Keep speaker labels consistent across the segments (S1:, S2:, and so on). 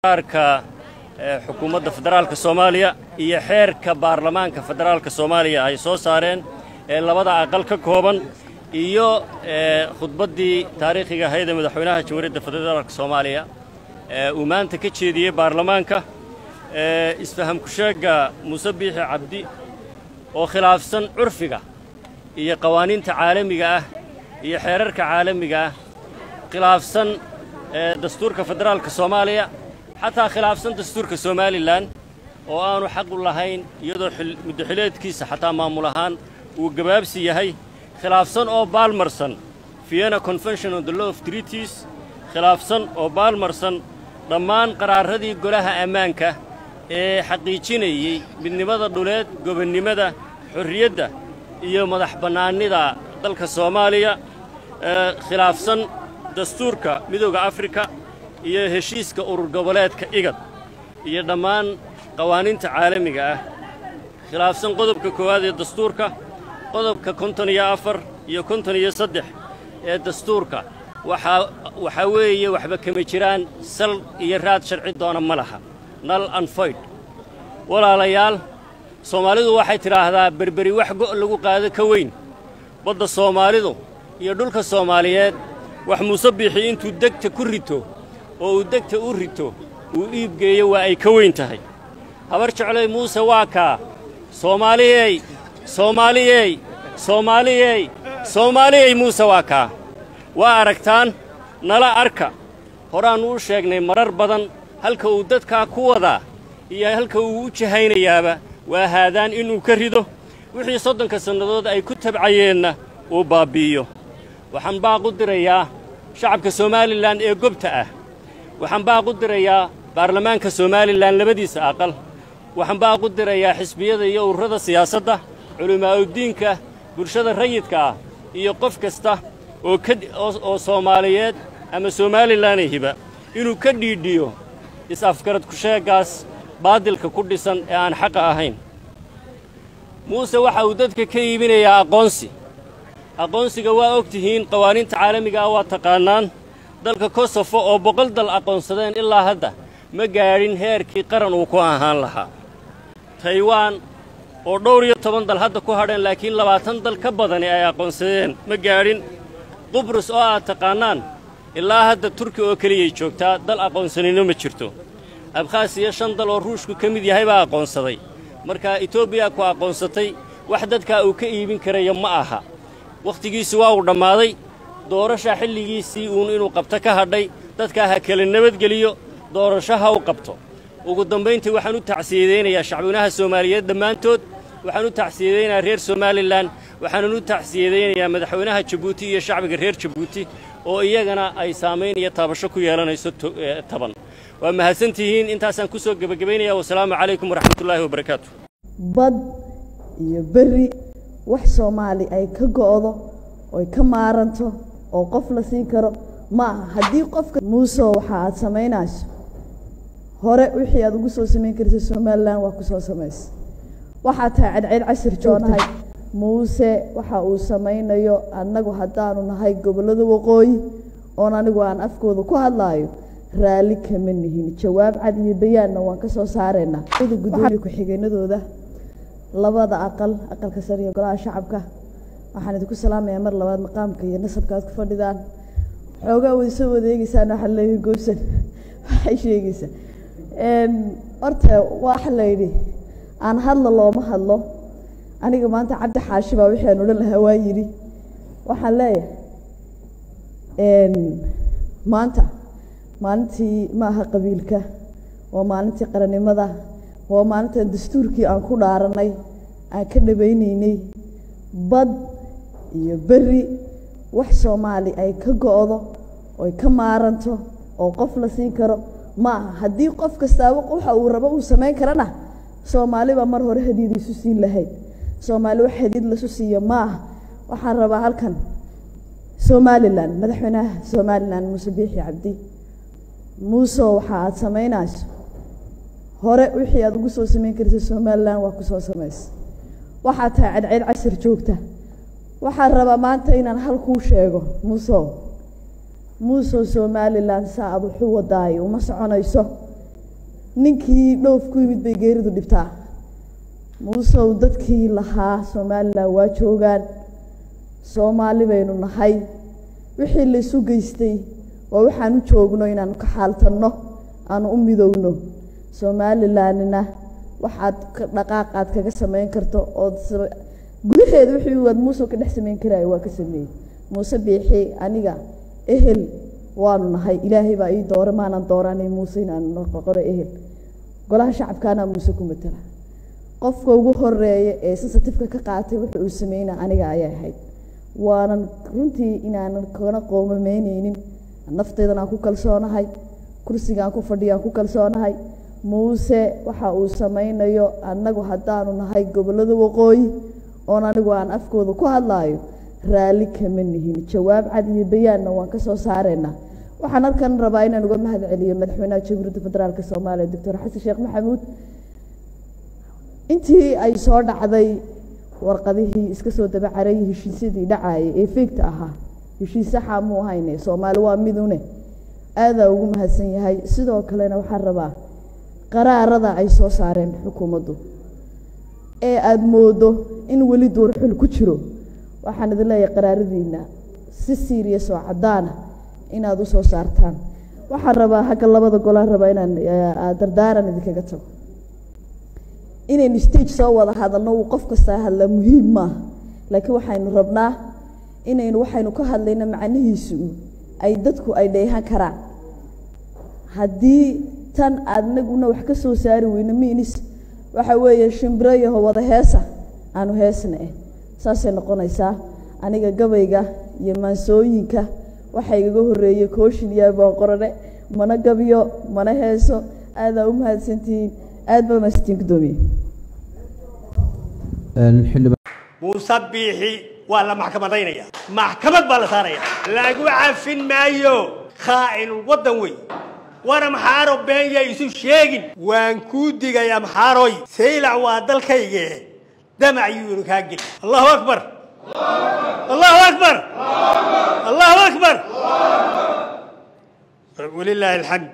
S1: arka xukuumadda federaalka soomaaliya iyo xeerka baarlamaanka federaalka soomaaliya ay soo saareen ee labada aqal ka kooban iyo khudbaddii taariikhiga ahayd ee madaxweynaha jamhuuriyadda federaalka soomaaliya uu maanta ka jeediyey baarlamaanka isfahamku sheegga muuse biixi cabdi oo khilaafsan curfiga iyo qawaaniinta caalamiga ah iyo xeerarka caalamiga ah khilaafsan dastuurka federaalka soomaaliya xataa khilaafsan dastuurka somalilan oo aanu xaq u lahayn iyadoo muddaxileedkiisa xataa maamul ahaan uu gabaabsi yahay khilaafsan oo baalmarsan vienna convention on the law of treaties khilaafsan oo baalmarsan dhammaan qaraaradii golaha ammaanka ee xaqiijinayey midnimada dhuleed gobonnimada xorriyadda iyo madax bannaanida dalka soomaaliya khilaafsan dastuurka midooda afrika iyo heshiiska urur goboleedka igad iyo dhammaan qawaaniinta caalamiga ah khilaafsan qodobka koowaad ee dastuurka qodobka konton iyo afar iyo konton iyo saddex ee dastuurka waxaa waxaa weeye waxba kama jiraan sal iyo raad sharci doona ma laha nal anfoyd walaalayaal soomaalidu waxay tidhaahdaa berberi wax go' lagu qaado ka weyn badda soomaalidu iyo dhulka soomaaliyeed wax muuse biixi intuu degta ku rito oo uu degta u rito uu iibgeeyo waa ay ka weyn tahay habar jeclay muuse waa kaa soomaaliyey soomaaliyey soomaaliyey soomaaliyey muuse waa kaa waa aragtaan nala arka horaannu u sheegnay marar badan halka uu dadkaa ku wadaa iyo halka uu u jahaynayaaba waa haadaan inuu ka rido wixii soddonka sannadood ay ku tabcayeenna uu baabbi'iyo waxaan baaq u dirayaa shacabka somalilan ee gobta ah waxaan baaq u dirayaa baarlamaanka somalilan labadiisa aqal waxaan baaq u dirayaa xisbiyada iyo ururada siyaasadda culimaa'udiinka bulshada rayidka ah iyo qof kasta oo oo soomaaliyeed ama somalilanayhiba inuu ka dhiidhiyo is-afgarad kusheeggaas baadilka ku dhisan ee aan xaqa ahayn muuse waxa uu dadka ka iibinayaa aqoonsi aqoonsiga waa og tihiin qawaaniinta caalamiga ah waa taqaannaan dalka kosofo oo boqol dal aqoonsadeen ilaa hadda ma gaadhin heerkii qaran uu ku ahaan lahaa taywaan oo dhowr iyo toban dal hadda ku hadheen laakiin labaatan dal ka badani ay aqoonsadeen ma gaadhin qubrus oo aad taqaannaan ilaa hadda turki oo keliyay joogtaa dal aqoonsanino ma jirto abkhaasiya shan dal oo ruushku ka mid yahay baa aqoonsaday markaa etoobiya ku aqoonsatay wax dadkaa uu ka iibin karayo ma aha wakhtigiisi waa uu dhammaaday doorasha xilligiisii uun inuu qabto ka hadhay dadkaa ha kala nabadgeliyo doorasho ha u qabto ugu dambayntii waxaan u tacsiyadaynayaa shacbweynaha soomaaliyeed dhammaantood waxaan u tacsiyadaynayaa reer somalilan waxaanan u tacsiyadaynayaa madaxweynaha jabuuti iyo shacbiga reer jabuuti oo iyagana ay saamayn iyo taabasho ku yeelanayso taban waa mahadsantihiin intaasaan ku soo gebagabaynaya wasalaamu calaykum waraxmatullaahi wabarakaatu
S2: bad iyo berri wax soomaali ay ka go'do oy ka maaranto oo qof la siin karo ma aha haddii qofka muuse waxa aad samaynayso hore wixii aad ugu soo samayn karisa somalilan waa ku soo samaysa waxaa tahay cadceyd cashir joonahay muuse waxa uu samaynayo annagu haddaanu nahay gobollada waqooyi oon anigu aan afkooda ku hadlaayo raalli kama nihin jawaab cad iyo bayaanna waan ka soo saaraynaa gudoomiye ku-xigeenadooda labada aqal aqalka sare iyo golaha shacabka waxaan idinku salaamayaa mar labaad maqaamka iyo nasabka aad ku fadhidaan xoogaa wada soo wadeegeysaan waxaa leeyahay goobsan waxay sheegaysaa horta waxa la yidhi aan hadla looma hadlo aniga maanta cabdi xaashi baa wixii aan odhan lahaa waa yidhi waxaan leeyahay maanta maalintii ma aha qabiilka waa maalintii qarannimada waa maalintan dastuurkii aan ku dhaaranay aan ka dhabaynaynay bad iyo berri wax soomaali ay ka go'do oy ka maaranto oo qof la siin karo ma aha haddii qof kastaaba waxa uu rabo uu samayn karana soomaali baa mar hore hadiid isu siin lahayd soomaali wax hadiid lasu siiyo ma aha waxaan rabaa halkan somalilan madaxweynaha somalilan muuse biixi cabdi muuse waxa aad samaynayso hore wixii aad ugu soo samayn karisa somalilan waa ku soo samaysa waxaa tahay cadceyd cashir joogta waxaan rabaa maanta inaan hal kuu sheego muusow muusow somalilan saa ad wuxu wadaayo uma soconayso ninkii dhoof ku yimid bay geeridu dhibtaa muusow dadkii lahaa somalilan waa joogaan soomaali baynu nahay wixii laysu geystay waa waxaan u joogno inaanu ka xaaltanno aanu u midowno somalilanina waxaad dhaqaaq aad kaga samayn karto ood gudaheeda wixii waad muuse ka dhex samayn karaayo waa ka sameeyey muuse biixi aniga ehel waanu nahay ilaahay baa ii doora maanan dooranay muuse inaanu noqono ehel golaha shacabkaana muuse ku matala qofka ugu horeeya ee sensitifeka ka qaatay wuxa uu sameynaa aniga ayay ahayd waanan runtii inaanan kana qoomameyneynin naftaydan aan ku kalsoonahay kursigaan ku fadhiyo aan ku kalsoonahay muuse waxa uu sameynayo annagu haddaanu nahay gobollada waqooyi oon anigu aan afkooda ku hadlaayo raalli kama nihin jawaab cad iyo bayaanna waan ka soo saareynaa waxaan halkan rabaa inaan uga mahad celiyo madaxweynaha jamhuuriyadda federaalk soomaaliya doctor xasan sheekh maxamuud intii ay soo dhacday warqadihii iska soo dabacarayay heshiisyadii dhacayay ee feegta ahaa heshiis saxa muu hayne soomaali waa midune aadaa ugu mahadsan yahay sidoo kalena waxaan rabaa qaraarada ay soo saareen xukuumaddu ee aada moodo in weli duurxul ku jiro waxaan idin leeyahay qaraaradiina si serious oo caddaana inaad u soo saartaan waxaan rabaa hagga labada golaan rabaa inaan dardaaran idinkaga tago inaynu stage soo wada hadalno uu qof kastaa hadlaa muhiim maaha laakiin waxaynu rabnaa inaynu waxaynu ka hadlayno macnihiisu ay dadku ay dheehan karaan haddii tan adnaguna wax ka soo saari weyno miinis waxa weeye shimbiro yaho wada heesa aanu heesna eh saasay noqonaysaa aniga gabayga iyo maansooyinka waxaa igaga horreeyey kooshin iyo boonqorone mana gabyo mana heeso aadaa u mahadsantihiin aad baa mahadsantihiin guddoomiye
S3: muuse biixi waa la maxkamadaynaya maxkamad baa la saaraya lagu cafin maayo khaa'inul waddan wey war amxaaro been ya isu sheegin waan kuu digay amxaaroy saylac waa dalkayge damac yuunu kaa geli allahu akbar allahu akbar allahu akbar walilaahi alxamd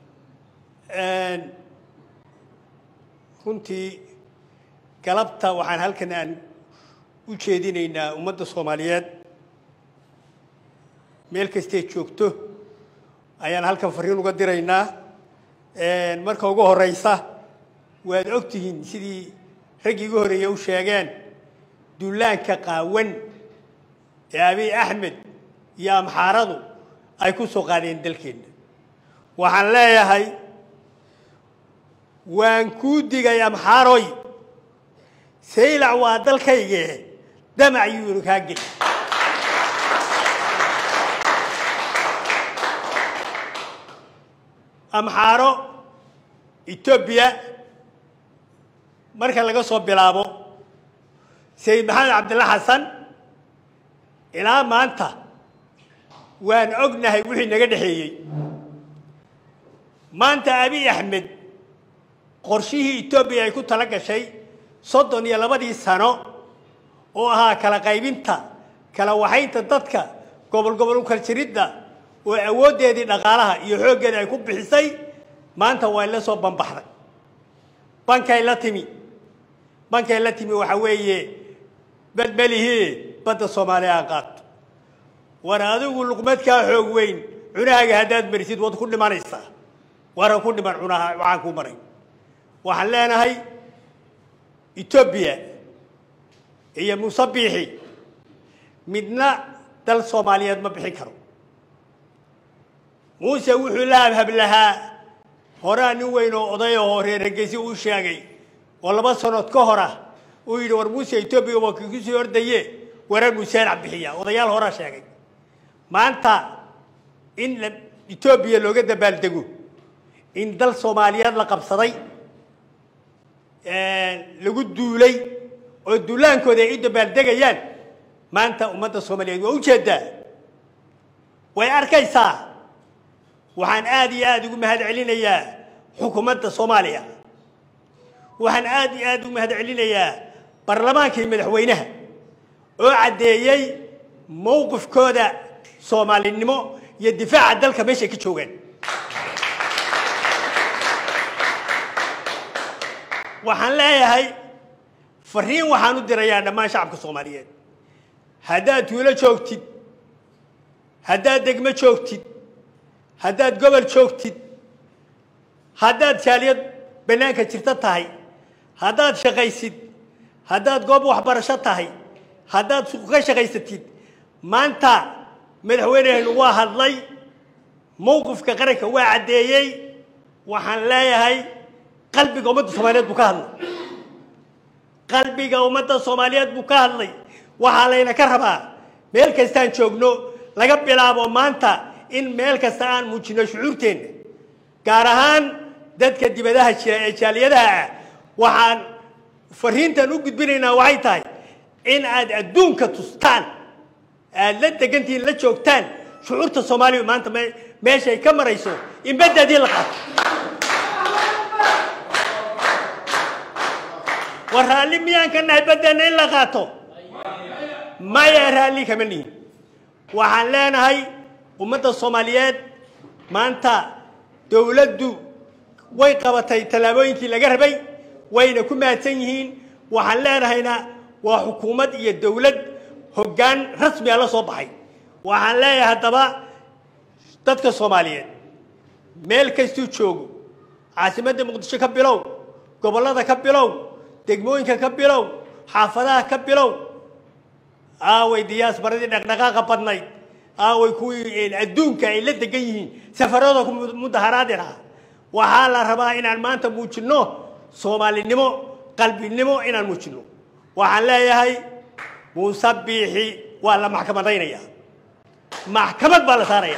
S3: runtii galabta waxaan halkan aan u jeedinaynaa ummadda soomaaliyeed meel kastee joogto ayaan halkan fariin uga diraynaa marka ugu horeysa waad og tihiin sidii raggii ugu horreeye u sheegeen duulaanka qaawan ee abiy axmed iyo amxaaradu ay ku soo qaadeen dalkeenna waxaan leeyahay waan kuu digay amxaaroy saylac waa dalkayge damac yuunu kaa geli amxaaro etoobiya marka laga soo bilaabo sayid maxamed cabdilla xasan ilaa maanta waan ognahay wixii naga dhexeeyey maanta abiy axmed qorshihii etoobiya ay ku tala gashay soddon iyo labadii sano oo ahaa kala qaybinta kala waxaynta dadka gobol gobol u kala jiridda oo awooddeedii dhaqaalaha iyo xooggeeda ay ku bixisay maanta waa la soo banbaxday bankay la timi bankay la timi waxaa weeye badmelihii badda soomaaliya aan qaato war adigu luqmadkaa xoog weyn cunahaaga haddaad marisid waad ku dhimanaysaa waran ku dhiman cunaha waxaan kuu maray waxaan leenahay etoobiya iyo muuse biixi midna dal soomaaliyeed ma bixin karo muuse wuxuu la habhab lahaa horaa nin weyn oo oday oo reer hargeysi uu sheegay oo laba sanood ka hor ah uu yidhi war muuse etoobiya waa kiiku sii ordaye warar museelac bixiya odayaal horaa sheegay maanta in etoobiya looga dabaaldego in dal soomaaliyeed la qabsaday lagu duulay oo duulaankooda ay u dabaaldegayaan maanta ummadda soomaaliyeed waa ujeedaa way arkaysaa waxaan aada iyo aada ugu mahad celinayaa xukuumadda soomaaliya waxaan aada iyo aada ugu mahad celinayaa baarlamaanka iyo madaxweynaha oo caddeeyey mowqifkooda soomaalinimo iyo difaaca dalka meeshay ka joogaan waxaan leeyahay fariin waxaan u dirayaa dhammaan shacabka soomaaliyeed haddaad tuulo joogtid haddaad degmo joogtid haddaad gobol joogtid haddaad jaaliyad bannaanka jirta tahay haddaad shaqaysid haddaad goob waxbarasho tahay haddaad suuq ka shaqaysatid maanta madaxweynehenu waa hadlay mowqifka qaranka waa caddeeyey waxaan leeyahay qalbiga ummadda soomaaliyeed buu ka hadlay qalbiga ummadda soomaaliyeed buu ka hadlay waxaa layna ka rabaa meel kastaan joogno laga bilaabo maanta in meel kasta aan muujino shucuurteenna gaar ahaan dadka dibadaha jira ee jaaliyadaha ah waxaan fariintan u gudbinaynaa waxay tahay in aad adduunka tustaan aad la degantihiin la joogtaan shucuurta soomaaliya maanta meeshay ka marayso in baddaadii la qaato war raalli miyaan ka nahay baddeena in la qaato maya raalli kama nihin waxaan leenahay ummadda soomaaliyeed maanta dowladdu way qabatay tallaabooyinkii laga rabay wayna ku mahadsan yihiin waxaan leenahayna waa xukuumad iyo dowlad hoggaan rasmiga la soo baxay waxaan leeyahay haddaba dadka soomaaliyeed meel kastuu joogo caasimadda muqdisho ka bilow gobollada ka bilow degmooyinka ka bilow xaafadaha ka bilow aaway diyaasbaradii dhaqdhaqaaqa badnayd aaway kuwii adduunka ay la degan yihiin safarada ku mudaharaadi lahaa waxaa la rabaa inaan maanta muujinno soomaalinimo qalbinimo inaan muujinno waxaan leeyahay muuse biixi waa la maxkamadaynaya maxkamad baa la saaraya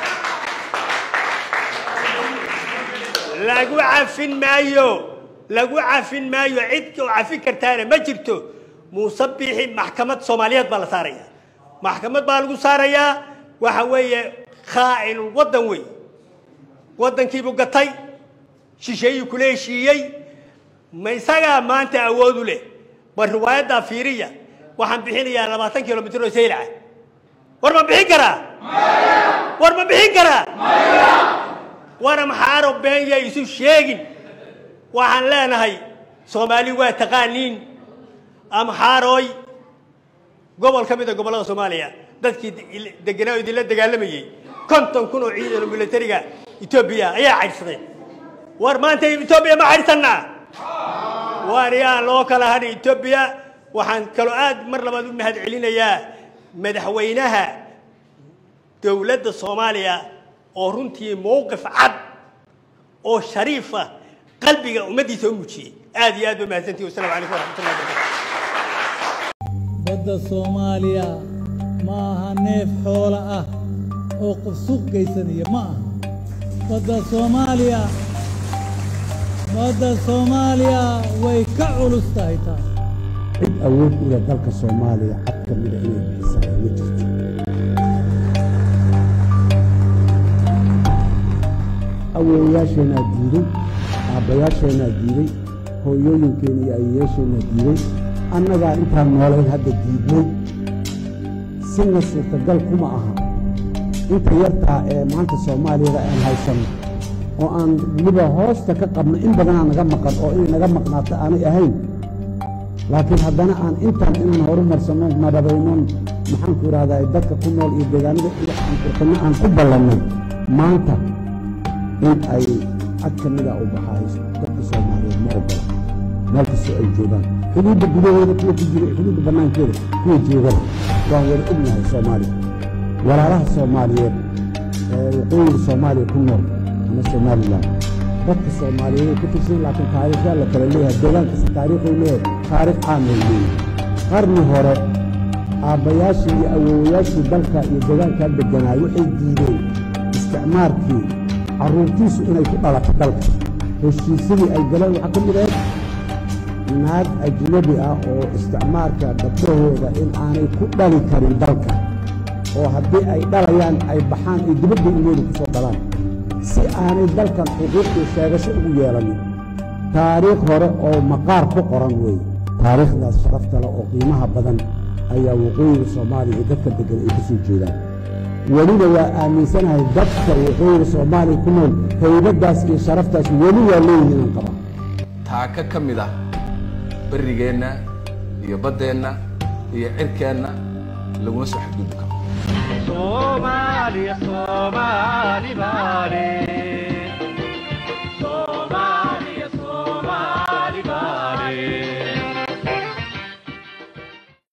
S3: lagu cafin maayo lagu cafin maayo cid oo cafin kartaana ma jirto muuse biixi maxkamad soomaaliyeed baa la saaraya maxkamad baa lagu saarayaa waxa weeye khaa'inul waddan wey waddankiibuu gatay shisheeyuu kula heshiiyey ma isagaa maanta awoodu leh bal riwaayaddaa fiiriya waxaan bixinayaa labaatan kilomitr oo saylaca war ma bixin karaa war ma bixin karaa war amxaaro beenya isu sheegin waxaan leenahay soomaali waa taqaaniin amxaarooy gobol ka mid a gobollada soomaaliya dadkii deganaa idinla dagaalamayey konton kun oo ciidan militariga etoobiya ayaa caydhsadeen war maanta etoobiya ma caydhsannaa waan yaa loo kala hadhay etoobiya waxaan kaloo aad mar labaad u mahad celinayaa madaxweynaha dowladda soomaaliya oo runtii mowqif cad oo shariifa qalbiga ummaddiisa u muujiyey aad iyo aad ba mahadsantihi wasalaamu calaykum waraxmatullahi wabarakatu
S4: badda soomaaliya ma aha neef xoolo ah oo qof suuq geysanaya ma aha badda soomaaliya badda soomaaliya way ka culus tahay taa
S5: cid awood u leh dalka soomaaliya cad ka mida inay bixisaa ma jirto awowayaasheenaa diiday aabbayaasheenaa diiday hooyooyinkeena iyo ayeyaasheenaa diiday annagaa intaan noolayn hadda diidnay sina suurtagal kuma aha inta yartaa ee maanta soomaaliyada aan haysanno oo aan weliba hoosta ka qabno in badanaa naga maqan oo inay naga maqnaato aanay ahayn laakiin haddana aan intaan inaan horumarsanno nadabaynon maxaanku idhahdaa dadka ku nool iyo deegaanada iyo aan qurxinno aan ku ballannay maanta in ay cad ka mida u baxaayo dadka soomaaliyeed ma ogola meel kastoo ay joogaan xuduudda gudaheeda kuwa ku jira xuduudda bannaankeeda kuwa joogana waan wada ognahay soomaaliya walaalaha soomaaliyeed ee waqooyiga soomaaliya ku nool ama somalilan dadka soomaaliyeed ay ku tirsan laakiin taariikhyaa la kala leeyahay deegaan kasta taariikhuu leeyahay taariikh caamay leeyahay qarni hore aabbayaashii iyo awowayaashii dalka iyo deegaankaa degganaay waxay diideen isticmaarkii carruurtiisu inay ku dhalato dalka heshiisyadii ay galeen waxaa ka mid ahayd naag ajnabi ah oo isticmaarka gabdhahooda in aanay ku dhali karin dalka oo haddii ay dhalayaan ay baxaan ay dibadda ilmooda ku soo dhalaan si aanay dalkan xuquuqdii sheegasho ugu yeelanin taariikh hore oo maqaar ku qoran weeye taariikhdaas sharafta leh oo qiimaha badan ayaa waqooyiga soomaaliya iyo dadka deggan ay ka soo jeedaan weliba waa aaminsanahay dadka waqooyiga soomaaliya ku nool haybaddaas iyo sharaftaas weli waa leeyihiin aan qabaa
S6: taaka ka mid ah berrigeenna iyo baddeenna iyo cirkeenna laguma soo xadgudbi karo
S7: Somali, Somali, Bali.